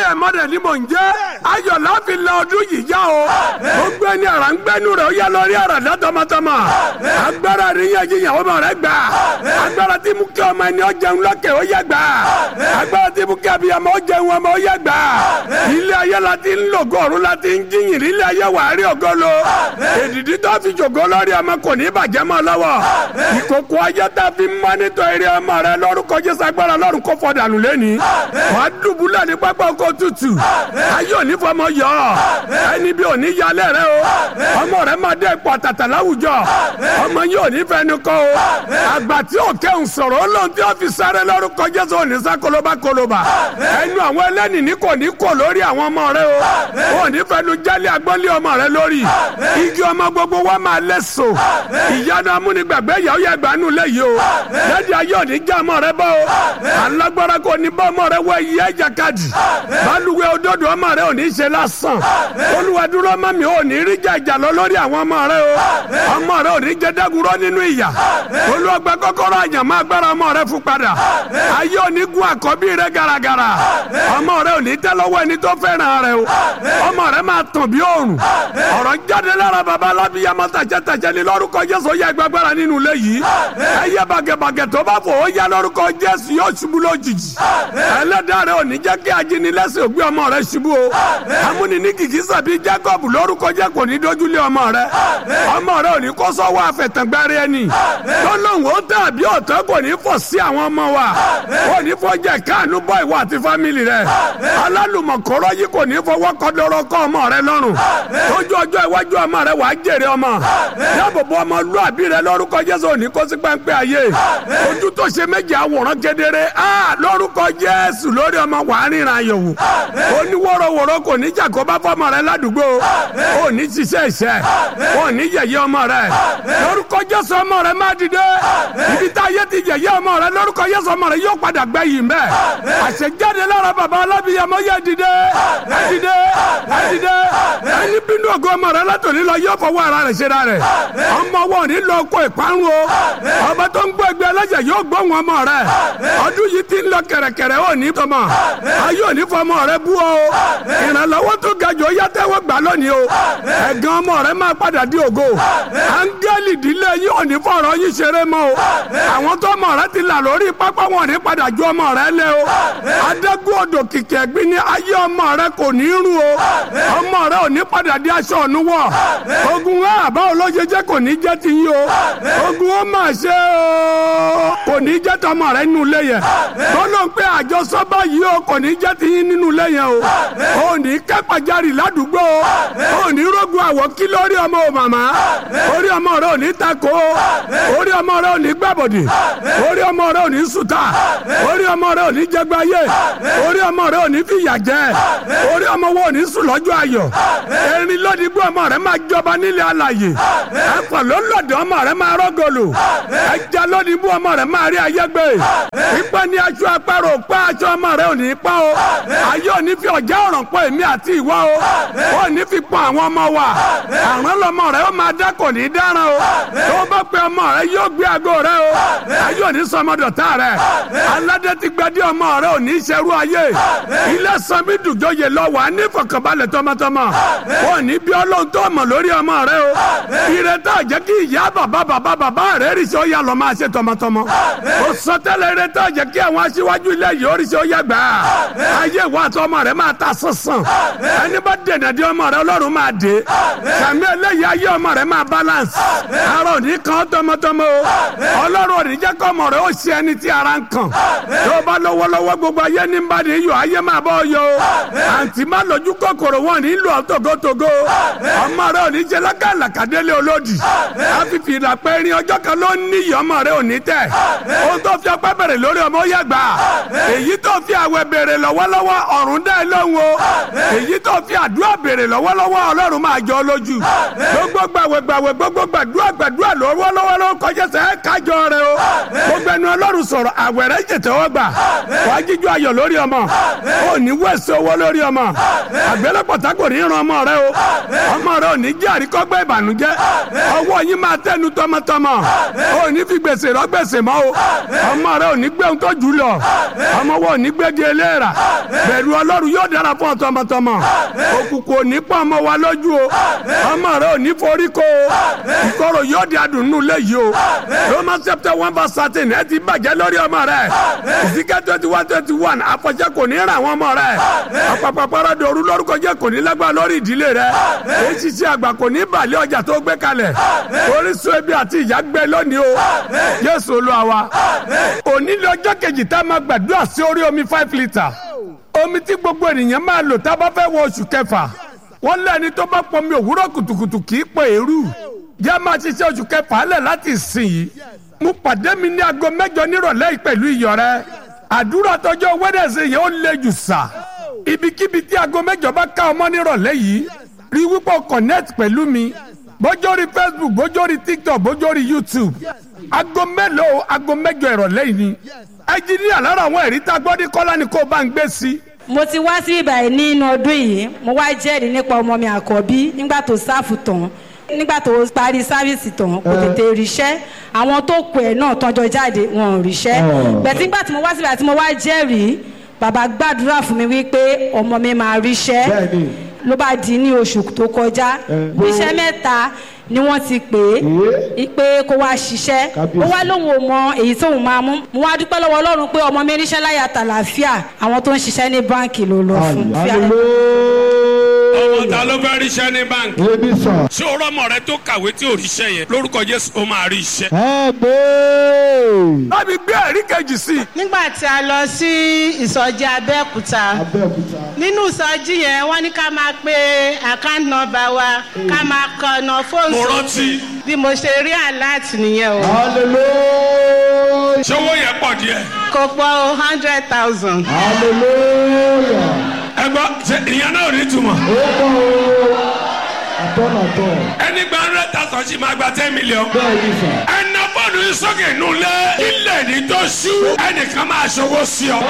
ẹ̀ mọ́dẹ̀ ni mò ń jẹ́ ayọ̀ láfi la ọdún yìí já o gbogbo ẹni àrà ń gbẹ́nu rẹ̀ ó yẹ lọ rí àrà dá tọmọtọmọ agbára níyàn jíyàn ọmọ rẹ̀ gbà agbára tí mú kí ọmọ ẹni ó jẹun lọ́kẹ̀ ó yẹ gbà agbára tí mú kí abiyamọ ó jẹun ọmọ ó yẹ gbà ilé ayé la ti ń lò gọ́ọ̀rù la ti ń jíyìn ilé ayé wà á rí ògo lo èdìdí tó fi jòkó lórí ọmọ kò ní bàjẹ́ mọ́ lọ́wọ́ ìkòkò ayé tá a fi mọ́ nítorí eré ọmọ rẹ lórúkọ Jésù agbára lọ́run kó fọ́ dànù lẹ́ni wà á dùbúlẹ̀ ní pápá oko tutù ayé òní fọmọ yọ ẹni bí òní yalẹ̀ rẹ o ọmọ rẹ máa dé ipò àtàtà láwùjọ ọmọ yìí òní fẹnu kọ o àgbà tí ò kẹ́hùn sọ̀rọ̀ ó lóun tí ó fi sáré lórúkọ Jésù òní sá kólóbá kólóbá ẹnu àwọn ẹlẹ́ni ní kò ní kò lórí àwọn ọmọ rẹ o òní fẹnu jálẹ̀ agbọ́nlé ọmọ rẹ lórí igi ọmọ gbogbo wa máa lẹ́sọ̀ ìyanu amúnigbàgbé ìyàwó yẹ gbanú lẹ́yìn o lẹ́dí ayé òní já ọmọ rẹ bọ́ o alágbára kò ní bọ́ ọmọ rẹ wọ iye ẹ̀jàkadì balùwẹ̀ òdodo ọmọ rẹ òní ṣe lásán olùwàdúró ọmọ mi òní rí jàjà lọ lórí àwọn ọmọ rẹ o ọmọ rẹ òní jẹ dẹ́gùrọ́ nínú ìyà olùwàgbà kọ́kọ́rọ́ àyànmọ́ agbára ọmọ rẹ fún padà ayé òní gun àkọ́bí rẹ garagara ọmọ rẹ òní tẹ́ lọ́wọ́ ẹni tó fẹ́ràn rẹ o ọmọ rẹ máa tàn bí òòrùn ọ̀rọ̀ jáde lára baba alábíyamọ tàjẹtàjẹ ní lórúkọ Jésù yẹ gbàgbára nínú ilé yìí ẹyẹ bàgẹ̀bàgẹ̀ tó bá fò ó yá lórúkọ Jésù yóò ṣubú lójijì ẹlẹ́dàá rẹ òní jẹ́ kí ajínilẹ́sẹ̀ ògbé ọmọ rẹ ṣubú o amúni ní kìkì sàbí Jacob lórúkọ jẹ́ kò ní dójúlé ọmọ rẹ ọmọ rẹ òní kó sọ́wọ́ àfẹ̀tàngbárí ẹni tọ́lọ́hún ó tàbí ọ̀tọ́ kò ní fọ̀ sí àwọn ọmọ wa kò ní fọ́jẹ́ káànú bọ́ ìwọ àti fámìlì rẹ alálùmọ̀kọ́rọ́ yìí kò ní fọwọ́ kọ́dọ̀rọ̀ kọ́ ọmọ rẹ lọ́rùn tójú ọjọ́ iwájú ọmọ rẹ wàá jèrè ọmọ dáàbòbò ọmọ lu àbí rẹ lórúkọ Jésù òní kó sí pẹ́ńpẹ́ ayé ojú tó ṣe méjì àwòrán kedere lórúkọ Jésù lórí ọmọ wàá ríran àyẹ̀wò oníwòrowòro kò ní jà kó bá fọmọ rẹ ládùúgbò ò ní ṣiṣẹ́ ìṣẹ́ ò ní yẹ̀yẹ́ ọmọ rẹ lórúkọ Jésù ọmọ rẹ má dìde ibi tá ayé ti yẹ̀yẹ́ ọmọ rẹ lórúkọ Jésù ọmọ rẹ yóò padà gbẹ yìí mbẹ àṣejáde lára bàbá alábìyamọ yẹ dìde ẹ dìde ẹ dìde ẹni bínú ògo ọmọ rẹ látòlí lọ yóò fọwọ́ ara rẹ̀ ṣe ra rẹ̀ ọmọ wọn ní lọ kó ìparun o ọba tó ń gbọ́ ẹgbẹ́ ẹlẹ́jẹ̀ yóò gbóhùn ọmọ rẹ̀ ọdún yìí ti ń lọ kẹ̀rẹ̀kẹ̀rẹ̀ ò ní tọmọ ayé ò ní fọmọ rẹ bú o ìrànlọ́wọ́ tó ga jù ó yá tẹ́wọ́ gbà lónìí o ẹ̀gàn ọmọ rẹ máa padà di ògo áńgẹ́lì ìdílé yìí ò ní fọ̀rọ̀ yín ṣeré mọ́ o àwọn tó ọmọ rẹ ti là lórí pápá wọn ní padà ju ọmọ rẹ lé o adágún odò kìkì ẹ̀gbin ní ayé ọmọ rẹ kò ní rún o ọmọ rẹ ò ní padà di aṣọ ọ̀nù wọ̀ ogun wa àbá olójijẹ́ kò ní jẹ́ ti yín o ogun ó mà ṣe o kò ní jẹ́ tọmọ rẹ nínú ilé yẹn tọ́lọ́ ń pẹ́ àjọsọ báyìí o kò ní jẹ́ ti yín nínú ilé yẹn o ò ní kẹ́pàjarì ládùúgbò o ò ní rógun àwọ̀ kí lórí ọmọ o màmá orí ọmọ rẹ ò ní tako orí ọmọ rẹ ò ní gbàbọ̀dì orí ọmọ rẹ ò ní sùtà orí ọmọ rẹ ò ní jẹgbáyé orí ọmọ rẹ ò ní fìyà jẹ orí ọmọ wo ò ní sùn lọ́jọ́ ayọ̀ erin lódìgbò ọmọ rẹ máa jọba nílé alàyè ẹ̀fọ́ lọ́lọ́dẹ̀ ọmọ rẹ máa rọ́gọ̀lù ẹja lódìgbò ọmọ rẹ máa rí ayé gbé pípẹ́ ní aṣọ apárò pa aṣọ ọmọ rẹ ò ní pa o ayé ò ní fi ọ̀já ọ̀ràn pọ̀ èmi àti ìwọ o ò ní fi pọ̀ àwọn ọmọ wa àrùn lọmọ rẹ ó máa dá kò ní dáràn o tó bá pe ọmọ rẹ yóò gbé aago rẹ o ayé ò ní sọmọdọ̀tà rẹ aládé ti gbadé ọmọ rẹ ò ní ṣerú ayé ilé sanmi dùjọyè lọ wà ní fọkànbalẹ̀ tọmọtọmọ ò ní bí ọlọ́run tó mọ̀ lórí ọmọ rẹ o ìrètá jẹ́ kí ìyá bàbá bàbá bàbá rẹ rí sí ó yà lọ́ máa ṣe tọmọtọmọ o sọ tẹ́lẹ̀ ìrètá jẹ́ kí àwọn aṣíwájú ilé yìí ó rí sí ó yà gbà ayé ìwà àti ọmọ rẹ máa ta sánsan ẹni bá dènà dé ọmọ rẹ ọlọ́run máa dé sàmì eléyìí ayé ọmọ rẹ máa balance ara òní kan tọmọtọmọ o ọlọ́run òní jẹ́ kọ́ ọmọ rẹ ó ṣe ẹni tí ara ń kàn tó bá lọ́wọ́lọ́wọ́ gbogbo ayé ní bá ní yọ ayé máa bọ́ yọ o àǹtí má lójú kòkòrò wọn ní lù ọ́ tògótògó ọmọ rẹ òní jẹ́ lákàlàkàdélé olódì àfìfì ìlàpẹ́ rin ọjọ́ kan ló ní iyì ọmọ rẹ òní tẹ̀ ohun tó fi ọpẹ́ bẹ̀rẹ̀ lórí ọmọ ó yàgbà èyí tó fi àwẹ̀ bèrè lọ́wọ́lọ́wọ́ ọ̀run dẹ́ lóhùn o èyí tó fi àdúrà bèrè lọ́wọ́lọ́wọ́ ọlọ́run máa jọ lójú gbogbo gbàwẹ̀ gbàwẹ̀ gbogbo gbàdúrà gbàdúrà lọ́wọ́lọ́wọ́ ló kọjá sẹ́ kájọ rẹ o gbogbo ẹnu ọlọ́run sọ̀rọ̀ àwẹ̀ rẹ jẹ̀tẹ̀ wọ́n gbà wàá jíjó ayọ̀ lórí ọmọ ò ní wẹ̀sẹ̀ owó lórí ọmọ àgbélépọ̀tà kò ní ran ọmọ rẹ o ọmọ rẹ ò ní jẹ́ àríkọ́gbẹ́ ìbànújẹ́ ọwọ́ yín máa tẹnu tọmọtọmọ ò ní fi gbèsè rọ gbèsè mọ́ o ọmọ rẹ ò ní gbé ohun tó jù lọ ọmọ wọn ò ní gbégi eléèrà bẹ̀rù ọlọ́run yóò dára fún ọ tọmọtọmọ òkùnkùn ò ní pọ́n ọmọ wa lójú o ọmọ rẹ ò ní forí kó o ìkorò yóò di adùnnú léyìí o Romans chapter one verse thirteen ẹ ti bàjẹ́ lórí ọmọ rẹ ìsìkẹ́ twenty one twenty one àfọ̀jẹ́ kò ní ra àwọn ọmọ rẹ àpapàpàrọ̀ dòru lórúkọ jẹ́ kò ní lágbára lórí ìdílé rẹ èyí ṣiṣẹ́ àgbà kò ní bàlẹ́ ọjà tó gbé kalẹ̀ orísun ebi àti ìyá gbé lónìí o Jésù Olúwa wa òní lọ́jọ́ kejì tá a máa gbàdúrà sí orí omi five litre omi tí gbogbo ènìyàn máa lò tá a bá fẹ́ wọ oṣù kẹfà wọ́n lẹ́ni tó bá pọnmi òwúrọ̀ kùtùkùtù kì í pè érú jẹ́ máa ṣiṣẹ́ oṣù kẹfà lẹ̀ láti ìsìn yìí mo pàdé mi ní aago mẹ́jọ nírọ̀lẹ́ yìí pẹ̀lú iyọ̀ rẹ àdúrà tọjọ́ wẹ́dẹ̀sẹ̀ yẹn ó le jù sà ibikíbi tí aago mẹ́jọ bá ká ọmọ nírọ̀lẹ́ yìí rí wípé o connect pẹ̀lú mi bójórí Facebook bójórí TikTok bójórí YouTube aago mélòó aago mẹ́jọ ìrọ̀lẹ́ yìí ni ẹnjiníà lára àwọn ẹ̀rí tá a gbọ́ ní kọ́lá ni kò bá ń gbé sí i mo ti wá sí ibà yìí nínú ọdún yìí mo wá jẹ́rìí nípa ọmọ mi àkọ́bí nígbà tó sáfù tán nígbà tó parí sáfìsì tán kò tètè ríṣẹ́ àwọn tó kù ẹ̀ náà tọ́jọ́ jáde wọn ò ríṣẹ́ bẹ̀tí nígbà tí mo wá síbẹ̀ tí mo wá jẹ́rìí bàbá gbàdúrà fún mi wípé ọmọ mi máa ríṣẹ́ ló bá di ní oṣù tó kọjá iṣẹ́ mẹ́ta ni wọ́n ti pè é pé kó wá ṣiṣẹ́ ó wá lóun ò mọ èyí tóun máa mú mo wá dúpẹ́ lọ́wọ́ ọlọ́run pé ọmọ mi ríṣẹ́ láyà tàlàáfíà àwọn tó ń ṣiṣẹ́ ní báǹkì ló lọ fún. ọmọ ta ló fẹ́ ríṣẹ́ ní báńkì. ebi sọ. ṣé o rọmọ rẹ tó kàwé tí ò ríṣẹ́ yẹn lórúkọ Jésù ó máa rí iṣẹ́. ẹ gbé. láti gbé ẹ̀rí kejì sí i. nígbà tí a lọ sí ìsọjí abẹ́òkúta abẹ́òkúta. nínú ìsọjí yẹn wọ́n ní ká máa pe account number wa ká máa kọ ọ̀nà fóònù mo sórí. rántí. bí mo ṣe rí alert nìyẹn o hallelujah. ṣé owó yẹn pọ̀ díẹ̀. kò pọ̀ o hundred thousand. hallelujah. ẹ gbọ́ ṣe ìyẹn náà ò ní túmọ̀. ó pọ̀ o. àtọ́nàtọ́. ẹni gba hundred thousand sì máa gba ten million. bẹ́ẹ̀ ni sà. ẹnà bọ́ọ̀lù yìí sókè nulẹ̀ ilẹ̀ ní tó ṣú ẹnìkan máa ṣòwò sí ọ.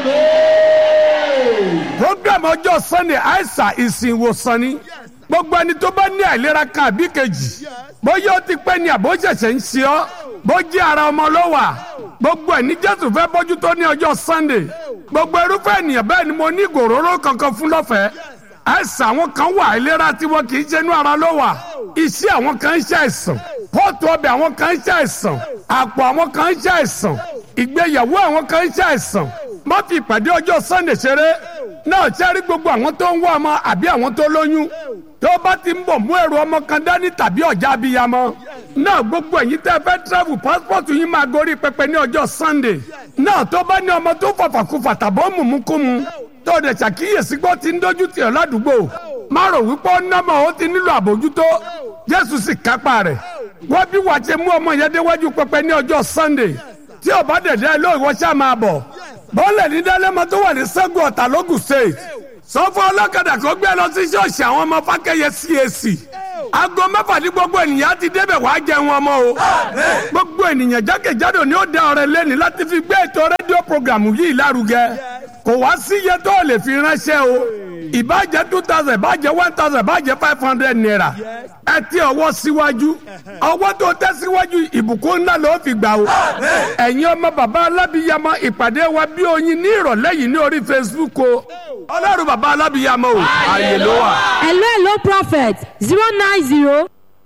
program ọjọ́ sunday aisa ìsìn ìwòsàn ni gbogbo ẹni tó bá ní àìlera kan àbí kejì bóyá ó ti pẹ́ ni àbó ṣẹ̀ṣẹ̀ ń ṣe ọ́ bó jẹ́ ara ọmọ ló wà gbogbo ẹ̀ ní jésù fẹ́ bójú tó ní ọjọ́ sunday gbogbo irúfẹ́ ènìyàn bẹ́ẹ̀ ni mo ní ìgòróró kankan fún lọ́fẹ̀ẹ́ àìsàn àwọn kan wà àìlera tí wọn kì í ṣe inú ara ló wà iṣẹ́ àwọn kan ń ṣe àìsàn pọ́ọ̀tù ọbẹ̀ àwọn kan ń ṣe àìsàn àpò àwọn kan ń ṣe àìsàn ìgbéyàwó àwọn kan ń ṣe àìsàn má fi ìpàdé ọjọ́ sunday ṣeré náà ṣẹ́rí gbogbo àwọn tó ń wá ọmọ àbí àwọn tó lóyún tó bá ti ń bọ̀ mú ẹrù ọmọ kan dání tàbí ọ̀já abiyamọ náà gbogbo ẹ̀yin tẹ́ fẹ́ travel passport yín máa gorí pẹpẹ ní ọjọ́ sunday náà tó bá ní ọmọ tó fàfàkùfà tàbọ̀ mùmúkùmù tó dẹ̀ ṣàkíyèsí pé ó ti ń dójú tì ọ́ ládùúgbò má rò wípé ó nọ́mọ̀ ó ti nílò àbójútó jésù sì kápá rẹ̀ wọ́n bí wàá ṣe mú ọmọ yẹn déwájú pẹpẹ ní ọjọ́ sunday tí ò bá dẹ̀dẹ̀ ló ìwọ ṣáà máa bọ̀ bọ́ọ̀lẹ̀ ní dálẹ́mọ tó wà ní sẹ́gun ọ̀tà lógùn state sọ fún ọlọ́kadà kó gbé lọ sí ṣọ́ọ̀ṣì àwọn ọmọ fákẹ́yẹ cac aago mẹ́fà ní gbogbo ènìyàn ti débẹ̀ wàá jẹun ọmọ o gbogbo ènìyàn jákèjádò ni ó dá ọrẹ lẹ́ni láti fi gbé ètò rédíò programu yìí lárugẹ kò wá sí iye tó lè fi ránṣẹ́ o ìbàjẹ́ two thousand ìbàjẹ́ one thousand ìbàjẹ́ five hundred naira ẹ ti ọwọ́ síwájú ọwọ́ tó tẹ́ síwájú ìbùkún ńlá ló fi gbà o ẹ̀yin ọmọ bàbá alábìyamọ ìpàdé wa bí oyin ní ìrọ̀lẹ́ yìí ní orí facebook o ọlọ́run bàbá alábìyamọ o ààyè ló wà. hello hello prophet zero nine zero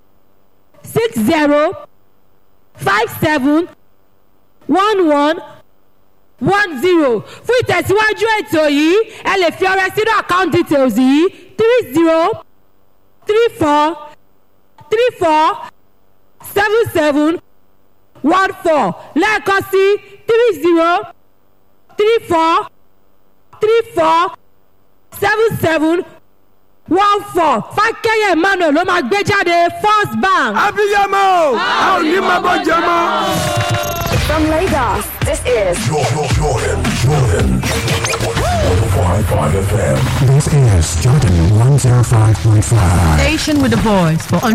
six zero five seven one one one zero fún ìtẹ̀síwájú ètò yìí ẹ lè fi ọrẹ sínú account details yìí three zero three four three four seven seven one four lẹ́ẹ̀kan sí three zero three four three four seven seven one four fákẹ́yẹ̀ emmanuel ló máa gbé jáde first bank. abiyamọ o a ò ní máa bọ́ jẹ mọ́. From Lagos, this is Jordan, Jordan, Jordan. 105.5 FM. This is Jordan 105.5. Station with the voice for